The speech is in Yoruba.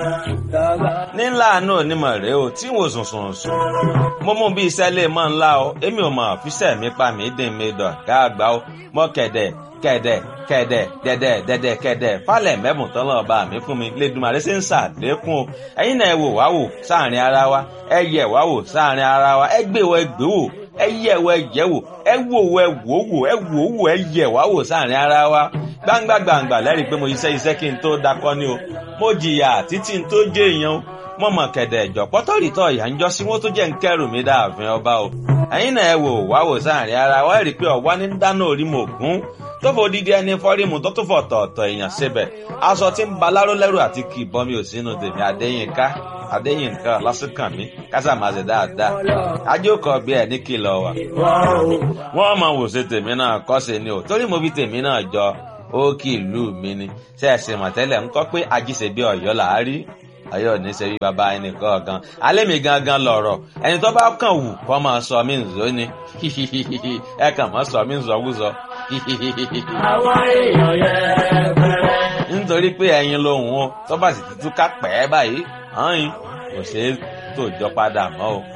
nílà náà onímọ̀ rèé o tí wò sùn sùn sùn mo mú bí iṣẹ́ lè mọ́ ńlá o èmi ò mọ̀ fíṣẹ́ mi pa mí dín mi dọ̀ ká àgbà o mọ́ kẹ̀dẹ̀ kẹ̀dẹ̀ kẹ̀dẹ̀ dẹ̀dẹ̀ dẹ̀dẹ̀ kẹ̀dẹ̀ falẹ̀ mẹ́bùn tán lọ́ọ́ bá mi fún mi lẹ́dùnmarè ṣe ń ṣàlékún o ẹ̀yin náà ẹ wò wá wò sáàrin ara wa ẹ yẹ̀ wá wò sáàrin ara wa ẹ gbé wọ ẹ gbé wò ẹ yẹ̀ wọ ẹ yẹ̀ wò ẹ wò wọ ẹ wò wò ẹ wò wò ẹ yẹ̀ wá wò sáàrin ara wa gbangba gbangba lẹ́rìí pé mo iṣẹ́ iṣẹ́ kí n tó dakọ́ ni o mo jìyà títí n tó jẹ́ èèyàn o mo mọ̀ kẹ̀dẹ̀ ẹ̀jọ̀ pọ́tọ́rìtọ̀ ìyá ń jọ sí wọ́n tó jẹ́ ń kẹ́rù mi dáàfin ọba o ẹ̀yin náà ẹ wò wá wò sáàrin ara wa ẹ rí i pé ọ̀wá ní dáná orí mo gún tó fò dídí ẹni fọ́rímù tó tún fọ̀ tọ̀ọ̀tọ̀ èèyàn síbẹ̀ aṣọ tí ń ba láró lẹ́rù àti kì í bọ́ mi ò sínú tèmi Adéyínká Adéyínká lásìkàn mi kásà máa ṣe dáadáa ajókòó bí ẹ ní kìlọ̀ wà. wọ́n mọ̀ wò ṣe tèmi náà kọ́ ṣe ni o torí mo fi tèmi náà jọ ó kì í lù mí ni ṣe é ṣe mọ̀tẹ́lẹ̀ ń kọ́ pé ajíṣe bí ọ̀yọ́ là á rí ọ̀yọ́ ní ṣe bí baba ẹnì kọ̀ọ̀kan alẹ́ mi gangan lọ̀rọ̀ ẹni tó bá kàn wù kọ́ máa sọ mí nzó ni ẹ kàn máa sọ mí nzọ́wúzọ́ àwọn èèyàn yẹn nítorí pé ẹyin lòun o tó bá sì ti túká pẹ́ báyìí hàn yín kò ṣeé tòjọ́ padà mọ́ o.